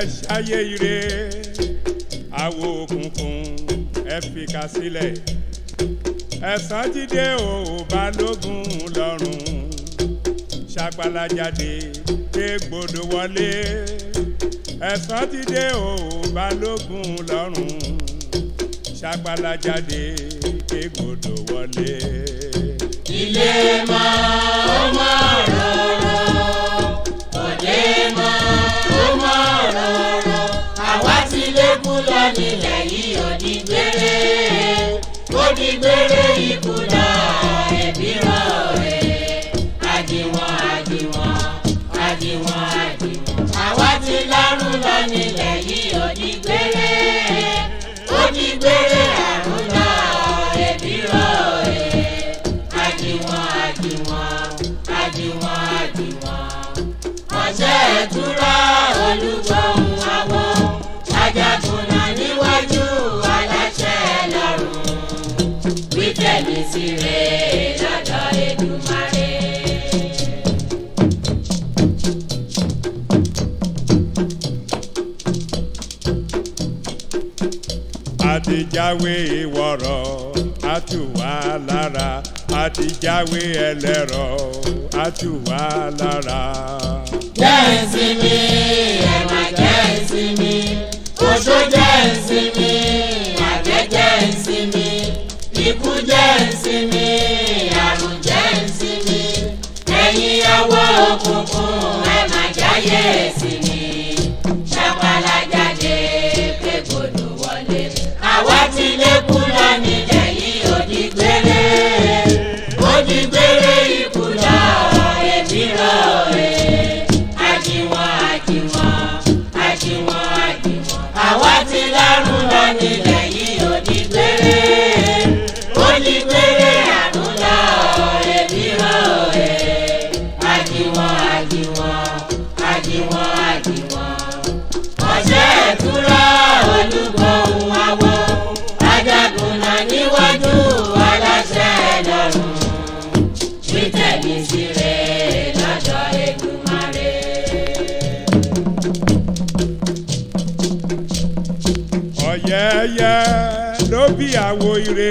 ṣayé ire àwo òkùnkùn ẹ fi ká sílẹ̀ ẹ̀sán jíde ò balógun lọ́rùn ṣàpàlà jáde ké gbòdò wọlé ẹ̀sán jíde ò balógun lọ́rùn ṣàpàlà jáde ké gbòdò wọlé. ilé mọ́ ó mọ́ rọ̀rọ̀ òde mọ́ ó mọ́ rọ̀rọ̀ àwa ti lékún lọ nílẹ̀ yìí ò ní gbére ó ní gbére ikú lọ ẹbí rọ̀ ẹ̀ àdìwọ̀n àdìwọ̀n àdìwọ̀n àdìwọ̀n àwa ti lárùn lọ nílẹ̀ yìí ò ní gbére ó ní gbére àrùn lọ ẹbí rọ̀ ẹ̀ àdìwọ̀n àdìwọ̀n àdìwọ̀n àdìwọ̀n ọ̀sẹ̀ ìtura olúgbọ̀hún àwọn ajagunà níwájú aláṣẹ lọ́rùn wí tẹ̀lé sí rẹ̀ lọ́dọ̀ Èdùmàrè. àtijáwé wọ̀rọ̀ àtúwà lára àtijáwé ẹlẹ́rọ àtúwà lára. jẹ́ ìsinmi ẹ̀wà jẹ́ ìsinmi oṣó jẹ́ ìsinmi àjẹ́ jẹ́ ìsinmi ikú jẹ́ ìsinmi àrùn jẹ́ ìsinmi ẹ̀yin ọwọ́ òkùnkùn ẹ̀ má jáyé ìsinmi ṣàpàlà jáde pé gbòdò wọlé àwa ti lékún lọ nílẹ̀ yìí ó di gbére ó di gbére ikú lọ èmi rọ̀ ẹ́ àjìwọ̀n àjìwọ̀n àjìwọ̀n àjìwọ̀n àwa ti lárùn lọ nílẹ̀ yìí ó di gbére ó di gbére àrùn lọ èmi rọ̀ ẹ́ àjìwọ̀n àjìwọ̀n àjìwọ̀n àjìwọ̀n ọ̀sẹ̀ ìtura olúgbọ̀hún àwọ̀ ajagunà níwájú aláṣẹ lọ́rùn wí tẹ̀lé sí rẹ̀ lọ́dọ̀ Èdùmàrè. ọ̀yẹ́yẹ́ ló bí àwo ire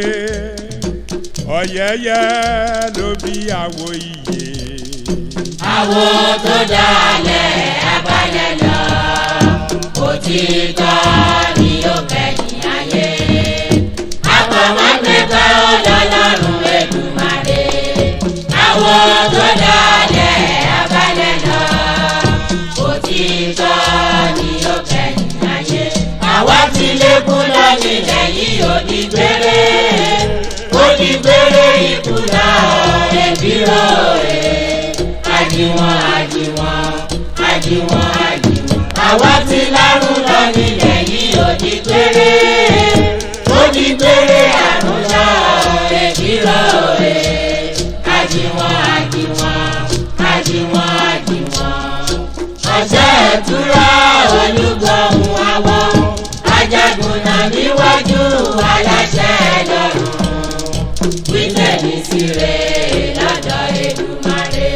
ọ̀yẹ́yẹ́ ló bí àwo iyè. àwo tó dalẹ̀ abalẹ̀ lọ òtítọ́ ni ó kẹ́yìn ayé àpamọ́gbẹ́gbẹ́ ọlọ́lọ́run Èdùmàrè àwo tó dalẹ̀ abalẹ̀ lọ òtítọ́ ni ó kẹ́yìn ayé àwa ti lékún lọ nílẹ̀ yìí ó di gbére ó di gbére ikú lọ ẹbí rọ̀ ẹ́ àdìwọ̀n àdìwọ̀n àdìwọ̀n àdìwọ̀n àwa ti lárùn lọ nílẹ̀ yìí ó di gbére ó di gbére àrùn lọ ẹbí rọ̀ ẹ́ àdìwọ̀n àdìwọ̀n àdìwọ̀n àdìwọ̀n ọ̀sẹ̀ ìtura olúgbọ̀hún àwọ̀ ajagunà níwájú aláṣẹ lọ́rùn wí tẹ̀lé sí rẹ̀ lọ́dọ̀ Èdùmàrè.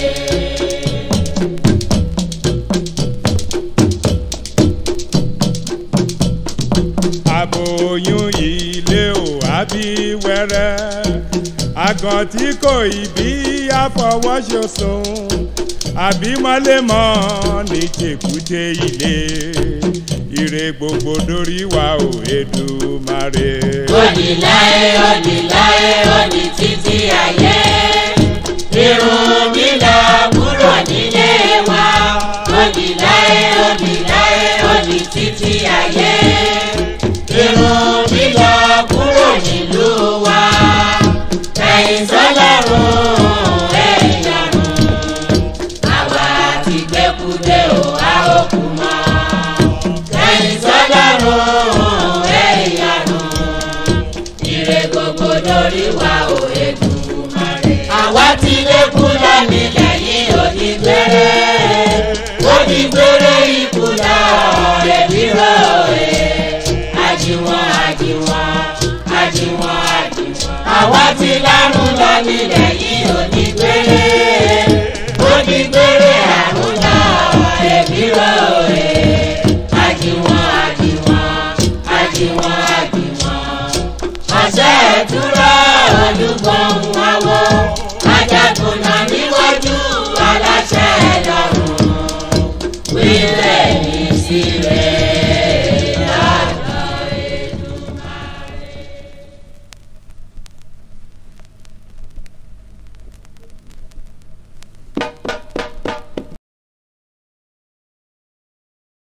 aboyún ilé ò àbí wẹ́rẹ́ àgàn tí kò ì bí àfọwọ́sọsùn àbí mọ́lẹ́mọ́ ní tèkúté ilé ire gbogbo dórí wa ò Èdùmàrè. Òdì láé òdì láé òdì títí ayé. Irun mi lọ kúrò nílé wa. Òdì láé òdì láé òdì títí ayé. Irun mi lọ kúrò nílùú wa. Ẹ̀yin sọ́lọ́run ẹ̀yọ̀run. Àwa ti gbẹ́kúdé o, a ó kú mọ́. Ẹ̀yin sọ́lọ́run ẹ̀yọ̀run ire gbogbo lórí wa ò Èdùmàrè. àwa ti lékún lọ nílẹ̀ yìí ó di gbére ó di gbére ikú lọ ẹbí rọ ẹ àjìwọ̀n àjìwọ̀n àjìwọ̀n àjìwọ̀n àwa ti lárùn lọ nílẹ̀ yìí